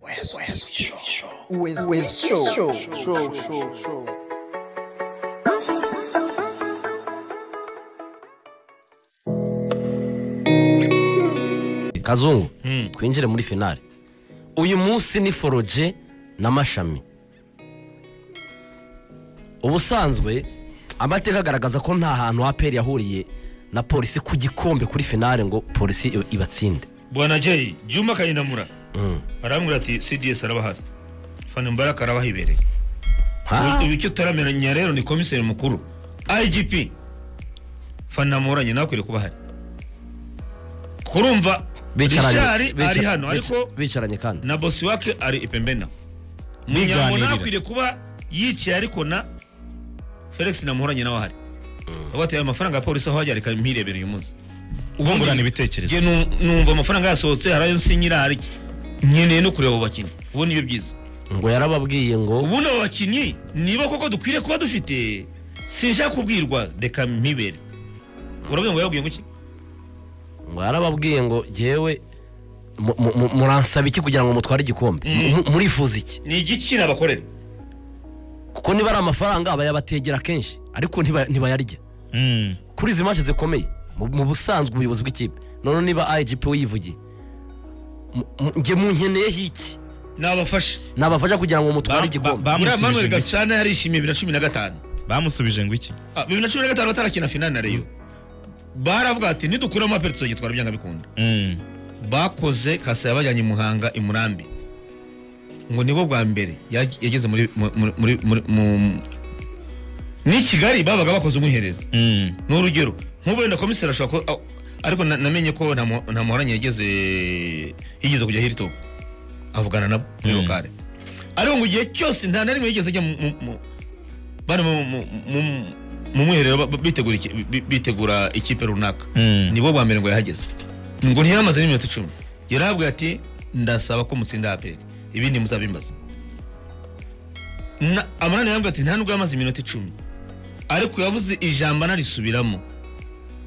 West, West Show. West, West Show. Show, show, show. kazungu twinjire muri finale uyu munsi ni foroje n'amashami ubusanzwe amateka agaragaza ko nta hantu aperi yahuriye na polisi ku gikombe kuri finale ngo polisi i- ibatsinde bwana jeyi juma kayinamura Mm. arambwira ati cds araba ahari fani mbaraka araba ahibereye Ha? Ubu- ubu icyo utaramenya rero ni komiseri mukuru igp fani namuranye nawe akwiriye kuba ahari kurumva rishari Bicaranye- ari bica- hano bica- ariko bicaranye kandi na bosi wake ari ipembeni nawe Biganirira. munyambo nawe akwiriye kuba yicaye ariko na felix namuhuranye nawe ahari avuga ati aya mafaranga ya polisi aho hajya reka mpirebera uyu munsi bungurana ibitekerezo njye nu- numva amafaranga yasohotse hari ayo nsinyira hari iki nkeneye no kureba abo bakinnyi ubu nibyo byiza ngo yarababwiye ngo ubundi abo bakinnyi niba koko dukwiriye kuba dufite sinshaka kubwirwa reka mpibere urabona ngo yabwiye ngo iki ngo yarababwiye ngo jyewe mu- mu- mu- muransaba iki kugira ngo mutware igikombe Mu- murifuza iki ni igiki nabakorera kuko niba ari amafaranga bayabategera kenshi ariko ntiba- ntibayarya Mm. kuri izi manshi zikomeye mu- mu busanzwe ubuyobozi bw'ikipe none niba igp wiyivugiye mu- mu- njye munkeneyeho iki nabafashe nabafasha kugira ngo Ba- mutware ba- igikombe buriya manuel bamusubije ngo iki? gasana yarishimiye bibiri na cumi na gatanu bamusubije ngo iki Ah, bibiri na cumi na gatanu batarakina finali na reyo baravuga ati nidukuramo aperiso gitwara byanga bikunda Mm. bakoze kasa yabajyanye i muhanga i murambi ngo nibo bwa mbere yag- yageze muri mu- muri muri muri mu- ni kigali babaga bakoze umwiherero Mm. ni urugero nk'ubu wenda komiseri ashobora kuba ariko na- namenye ko nta mu- nta muhoranye yageze yigeze kujya hiritopu avugana nabo muri Mm. lokale ariko ngo igihe cyose nta na rimwe yigeze ajya mu- mu- mu- bari mu- mu- mu- mu mwiherero ba- ba- bitegura iki- bi- bitegura ikipe runaka Mm. nibo bwa mbere ngo yahageze ngo ntiyamaze n'iminota icumi yarabwiye ati ndasaba ko mutsinda aperi ibindi muzabimbaza Na- amanani yarambwiye ati nta nubwo yamaze iminota icumi ariko yavuze ijambo anarisubiramo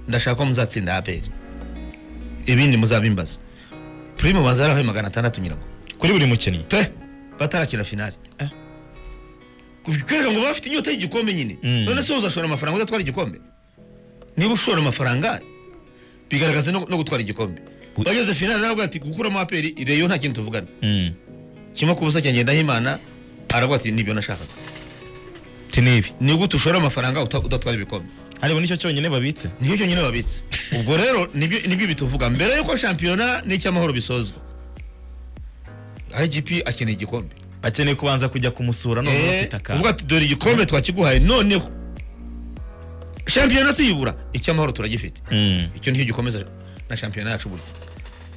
ndashaka ko muzatsinda aperi ibindi muzabimbaza prime baza yarahaye magana atandatu nyirago kuri buri mukinnyi pe batarakina finali Eh. kubwira ngo bafite inyota y'igikombe nyine Mm. none se uzashora amafaranga udatwara igikombe niba ushora amafaranga bigaragaza no, no gutwara igikombe bageze finali aravuga ati gukuramo aperi reyo nta kintu tuvugana Mm. kimwe ku busa cyanjye ndahimana aravuga ati nibyo nashakaga ti nibi ni gute ushora amafaranga uta- udatwara ibikombe ariko nicyo cyonyine babitse nicyo cyonyine babitse ubwo rero nibyo nibyo bituvuga mbere yuko shampiyona n'icyamahoro bisozwa igp akeneye igikombe akeneye kubanza kujya kumusura none Eh, bafite uvuga akantu ati dore igikombe twakiguhaye noneho shampiyona tuyibura icyamahoro turagifite Mm. icyo nicyo gikomeza na shampiyona yacu burya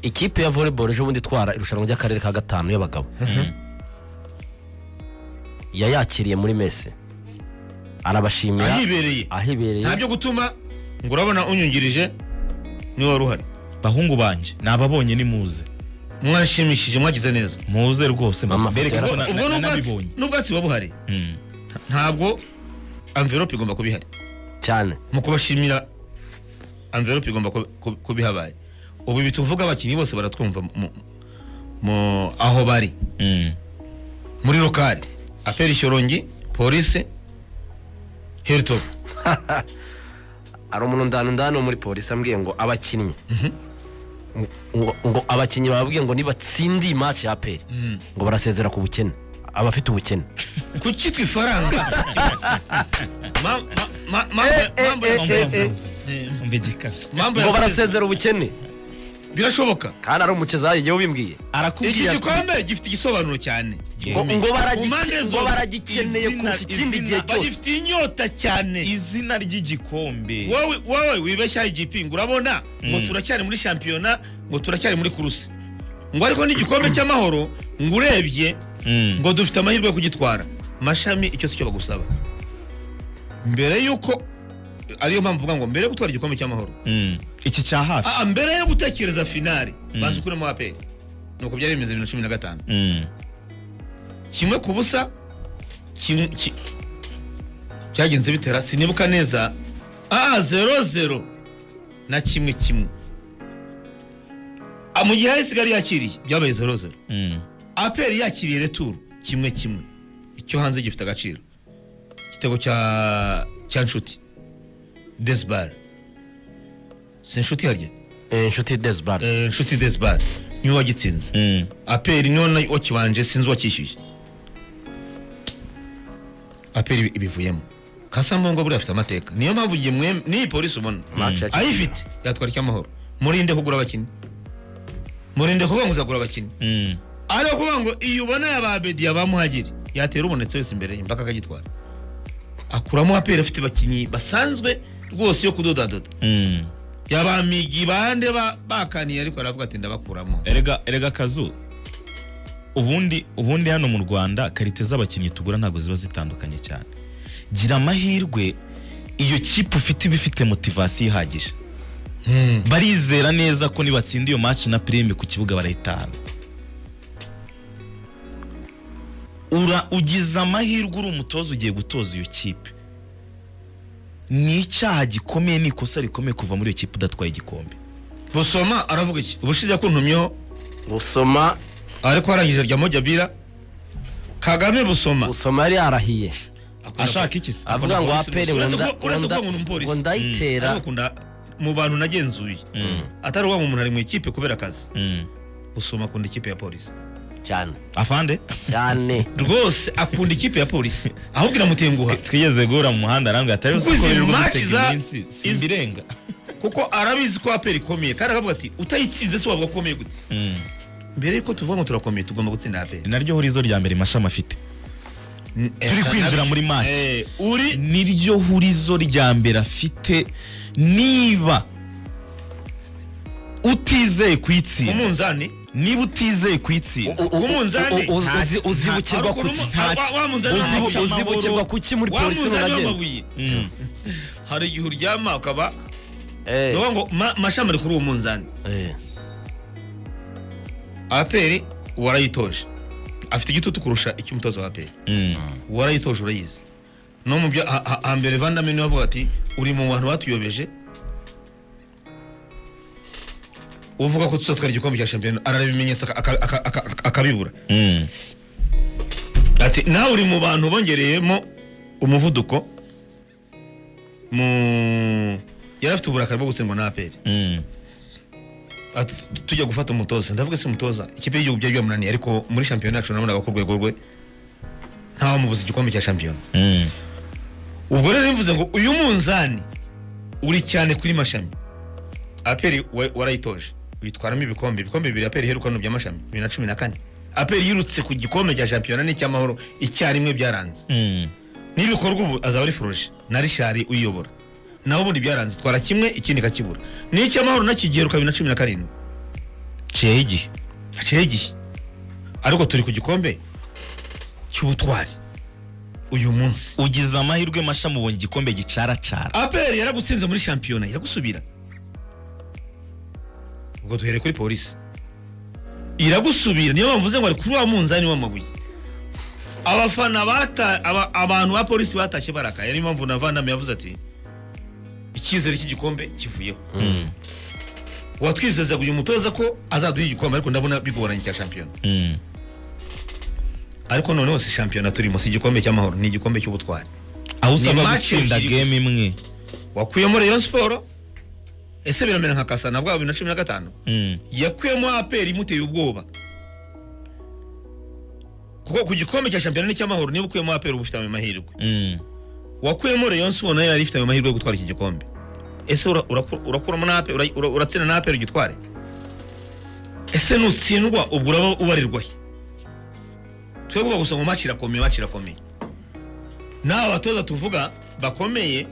ikipe ya volleyball ejo bundi itwara irushanwa ry'akarere ka gatanu y'abagabo yayakiriye muri mese arabashimira ahibereye nta ahibereye byo gutuma ngo urabona unyungirije niwe wari uhari bahungu banje nababonye ni muze mwashimishije mwagize neza muze rwose Mama, bereke foto ko yarafotowe. na- ubwo na- n'ubwatsi nabibonye n'ubwatsi buba buhari Mm. ntabwo amverope igomba kuba ihari cyane mu kubashimira amverope igomba kuba- kuba- kuba ihabaye ubu ibi tuvuga abakinnyi bose baratwumva mu- mu aho bari Mm. muri lokali aperi shyorongi polisi hilitopu hari umuntu ndani ndani wo muri polisi ambwiye ngo abakinnyi ngo ngo abakinnyi bababwiye ngo nibatsindiye match ya aperi ngo barasezera ku bukene abafite ubukene kuki twe ifaranga Ma- ma- ma- mambo- mambo ya- eh, eh, eh. Eh, umva igikabyo mambo ngo ya barasezera ubukene birashoboka kandi ari umukezayi yewe bimbwiye iki arakubwira ati gikombe gifite igisobanuro cyane ngo ngo baragi- Ku mpande ngo zombi. baragikeneye Izina- kurusha ikindi izina- gihe cyose bagifite inyota cyane izina ry'igikombe wowe wowe wibeshya igipi ngo urabona ngo turacyari muri shampiyona ngo turacyari muri kurusi ngo ariko n'igikombe cy'amahoro ngo urebye Mm. ngo dufite amahirwe yo kugitwara mashami icyo si cyo bagusaba mbere y'uko ariyo mpamvu uvuga ngo mbere yo gutwara igikombe cy'amahoro Mm. iki cya hafi Ah, ah, mbere yo gutekereza finali banza ukuremo aperi nuko byari bimeze bibiri na cumi na gatanu Mm. kimwe ku busa kimwe- ki- cyagenze bitera sinibuka neza aa zero zero na kimwe kimwe Ah, mu gihe ahari isigari yakiriye byabaye zero zero Mm. aperi yakiriye returu kimwe kimwe icyo hanze gifite agaciro igitego cya cya nshuti desibare si inshuti harya Eh, inshuti desibare Eh, nshuti desibare niwe wagitsinze Mm. aperi niwe na- wakibanje sinzi uwakishyuye aperi ibi- ibivuyemo kasambongo buriya afite amateka niyo mpamvu igihe mwe n'iyi polisi ubona Match yakiriye. ayifite yatwara icyamahoro murinde kugura abakinnyi murinde kuvuga ngo uzagura abakinnyi Mm. ari ukuvuga ngo iyo ubona yababedi yabamuhagiri yatera ubonetse wese imbere ye, impaka akagitwara akuramo aperi afite abakinnyi basanzwe rwose yo kudodadoda Mm. yabamigi bande ba- bakaniye ariko aravuga ati ndabakuramo erega erega kazu ubundi ubundi hano mu rwanda karite z'abakinnyi tugura ntabwo ziba zitandukanye cyane gira amahirwe iyo kipe ufite iba ifite motivasiyo ihagije barizera neza ko nibatsinda iyo match na prime ku kibuga barayitahana ura ugize amahirwe uri umutoza ugiye gutoza iyo kipe ni icyaha gikomeye ni ikosa rikomeye kuva muri iyo kipe udatwaye igikombe busoma aravuga iki ubushize yakuntumyeho gusoma ariko arangije rya mojabira kagame busoma gusoma yari yarahiye ashaka iki se avuga ngo polisi aperi gusa. Uretse ngo nda- ko- uretse ngo kuvuga ngo ni nda- umupolisi. ngo ndayitera ariko nda- mu bantu nagenzuye atari uwa ngo umuntu ari mu ikipe kubera akazi Mm. busoma akunda ikipe ya polisi cyane afande cyane rwose akunda ikipe ya polisi ahubwo iramutenguha twigeze guhura mu muhanda arambwira atari Kuko uzi ko izi birirwa match bitega za- iminsi iz- simbirenga kuko arabizi ko aperi ikomeye kandi akavuga ati utayitsinze si wavuga akomeye gute mbere y'uko tuvuga ngo turakomeye tugomba gutsinda aperi naryo hurizo rya mbere mashami afite Turi kwinjira muri match. Eh, uri niryo hurizo rya mbere afite niba utizeye kuyitsinda umunzani niba utizeye kuyitsinda u- umunzani. u- u- uzi- uzibukirwa Haruguru ku ki mu- wa- wa munzani Uzibu- w'amabuye. uzibukirwa ku ki muri Wa polisi munzani uragenda? w'amabuye. Mm. hari igihe uryama ukaba Eh, ni ukuvuga ngo ma- mashami ari kuri uwo munzani eh. aperi warayitoje afite igitutu kurusha icy'umutoza wa aperi Mm. warayitoje urayizi no mu byo ha- ha- hambere vandame niwe avuga ati uri mu bantu batuyobeje uvuga ko tuzatwara igikombe cya shampiyona arareba ibimenyetso aka- aka- aka- aka- akabibura Mm. ati nawe uri mu bantu bongereyemo umuvuduko mu yari afite uburakari bwo gutsindwa na aperi Mm. Ati, tujya gufata umutoza ndavuga si umutoza ikipe y'igihugu byari byamunaniye ariko muri shampiyona yacu nabonaga ko urwego rwe ntawamubuza igikombe cya shampiyona Mm. ubwo rero bivuze ngo uyu munzani uri cyane kuri mashami aperi wa- warayitoje uyitwaramo ibikombe ibikombe bibiri aperi iherukano bya mashami bibiri na cumi na kane aperi yirutse ku gikombe cya shampiyona n'icyamahoro icyarimwe byaranze Mm. n'ibikorwa ubu azaba ari furoje na rishari uyiyobora nawe ubundi byaranze twara kimwe ikindi kakibura n'icyamahoro nakigeruka bibiri na cumi na karindwi ciyeho igihe haciyeho igihe ariko turi ku gikombe cy'ubutwari uyu munsi ugize amahirwe mashami ubonye igikombe gicaracara aperi yaragutsinze muri shampiyona iragusubira ubwo duhere kuri polisi iragusubira niyo mpamvu mvuze ngo ari kuri wa munzani w'amabuye abafana bata aba, abantu ba polisi batashye barakaye niyo mpamvu na vandame yavuze ati icyizere cy'igikombe kivuyeho Mm. watwizezaga uyu mutoza ko azaduha igikombe ariko ndabona bigoranye cya shampiyona Mm. ariko noneho si shampiyona turimo si igikombe cy'amahoro ni igikombe cy'ubutwari aho Ni usabwa match gutsinda ebyiri game imwe wakuyemo rayon siporo ese biramera nka kasana bwa bibiri na cumi na gatanu Mm. yakuyemo aperi imuteye ubwoba kuko ku gikombe cya shampiyona n'icyamahoro niba ukuyemo aperi uba ufite ayo mahirwe Mm. wakuyemo rayon siporo nayo yari ifite ayo mahirwe yo gutwara iki gikombe ese ura- uraku- urakuramo n'ape ura- ura- uratsinda n'aperi ugitware ese nutsindwa ubwo uraba ubarirwahe twebwe gusa ngo match irakomeye match irakomeye n'aba batoza tuvuga bakomeye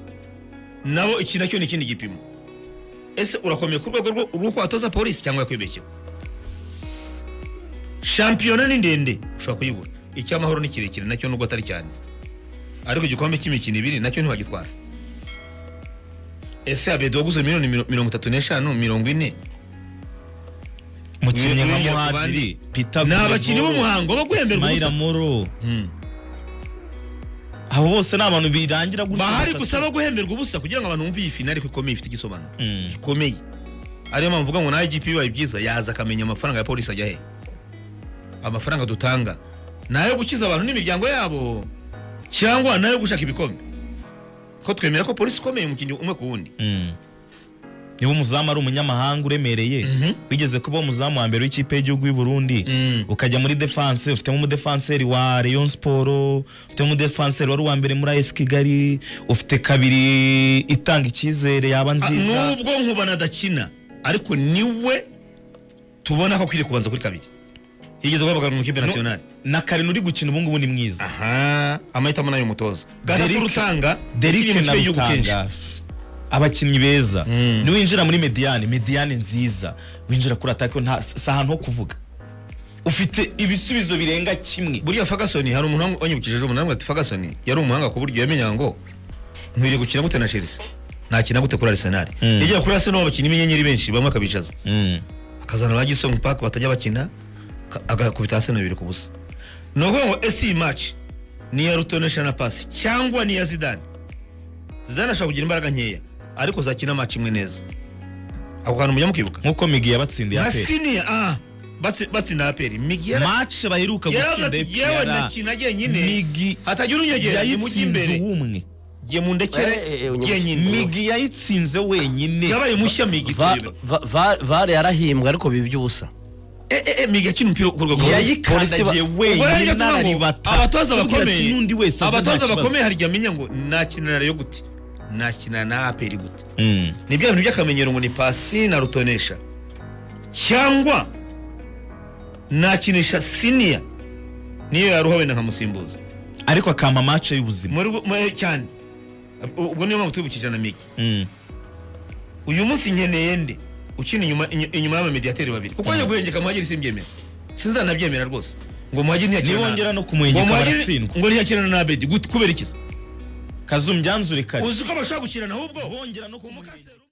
nabo iki nacyo ni ikindi gipimo ese urakomeye ku rwego rwo- rw'uko watoza polisi cyangwa yakwibeshyeho shampiyona ni ndende ushobora kuyibura icyamahoro ni kirekire nacyo nubwo atari cyane ariko igikombe cy'imikino ibiri nacyo ntiwagitwara ese abedi waguze miliyoni miro- mirongo itatu n'eshanu mirongo ine mukinnyi nka Ni- ni- muhadiri pita Ni abakinnyi b'umuhango bo guhemberwa ismaila ubusa. moro Hmm. abo bose ni abantu birangira gutya bahari gusa. gusa bo guhemberwa ubusa kugira ngo abantu bumve iyi finali ko ikomeye ifite igisobanuro Mm. gikomeye ariyo mpamvu uvuga ngo nawe igipi bibaye byiza yaza akamenya amafaranga ya polisi ajya he amafaranga dutanga ni ayo gukiza abantu n'imiryango yabo cyangwa ni ayo gushaka ibikombe ko twemera ko polisi ikomeye umukinnyi umwe ku wundi Mm. niba umuzamu ari umunyamahanga uremereye Mhm. wigeze kuba umuzamu wa mbere w'ikipe y'igihugu y'u Burundi Mm. ukajya muri defense ufitemo umudefanseri wa Rayon Sport ufitemo umudefanseri wari uwa mbere muri AS Kigali ufite kabiri itanga icyizere yaba Ah, nziza nubwo nkubana adakina ariko niwe tubona ko akwiriye kubanza kuri kabiri yigeze guhamagara mu ikipe nasiyonari na Karen uri gukina ubu ngubu ni mwiza aha amahitamo nayo umutoza gatatu Derrick- rutanga Derrick yakinye mu na ikipe y'igihugu kenshi. Rutanga abakinnyi beza Mm. niwinjira muri mediane mediane nziza winjira kuri atake nta si ahantu ho kuvuga ufite ibisubizo birenga kimwe buriya Ferguson hari umuntu wanyibukije ejo umunani ati Ferguson yari umuhanga ku buryo yamenyaga ngo nkwiriye gukina gute na Chelsea nakina gute kuri Arsenal Mm. yagera kuri Arsenal abakinnyi b'inyenyeri benshi bamwe akabicaza Mm. akazana ba Gisong Park batajya bakina ka- agakubita Arsenal bibiri ku busa ni ukuvuga ngo ese iyi match ni iya rutonesha na pasi cyangwa ni iya Zidane Zidane ashobora kugira imbaraga nkeya ariko zakina match imwe neza ako kantu mujya mukibuka nk'uko migi yabatsindiye na aperi siniya ah batsi- batsinda aperi migi yara- mace baheruka yaravuze gutsinda ati yewe APR, ndakina jyenyine migi hatagira unyegera nimujye yayitsinze imbere uwumwe jye mundekere Eh, eh, unyibutse. jyenyine migi yayitsinze wenyine yabaye mushya migi Va- turebe. va- va- vare yarahimbwe ariko biba iby'ubusa Eh, eh, eh, migi akina umupira ku rwego yayikandagiye Ubwo rero wenyine tuvuga ngo nararibata abatoza Kugira ati bakomeye n'undi wese aze nta abatoza kibazo. bakomeye harya amenya ngo nakina na rayo gute nakina na aperi gute Mm. ni bya bintu by'akamenyero ngo ni pasi na rutonesha cyangwa nakinisha siniya niyo yaruha wenda nkamusimbuza ariko akampa mace y'ubuzima muri muri- cyane ubwo niyo mpamvu tubibukije na migi Mm. uyu munsi nkeneye nde ukina inyuma inyu- inyuma y'abamediyateri babiri kuko njya guhengeka muhagiri simbyemera sinzanabyemera rwose ngo muhagiri ntiyakirana nibongera no kumuhengeka baratsindwa ngo ntiyakirana na abedi gut- kubera iki kazumyanzure kare uzi ko bashobora gukirana ahubwo bongera no kumukasira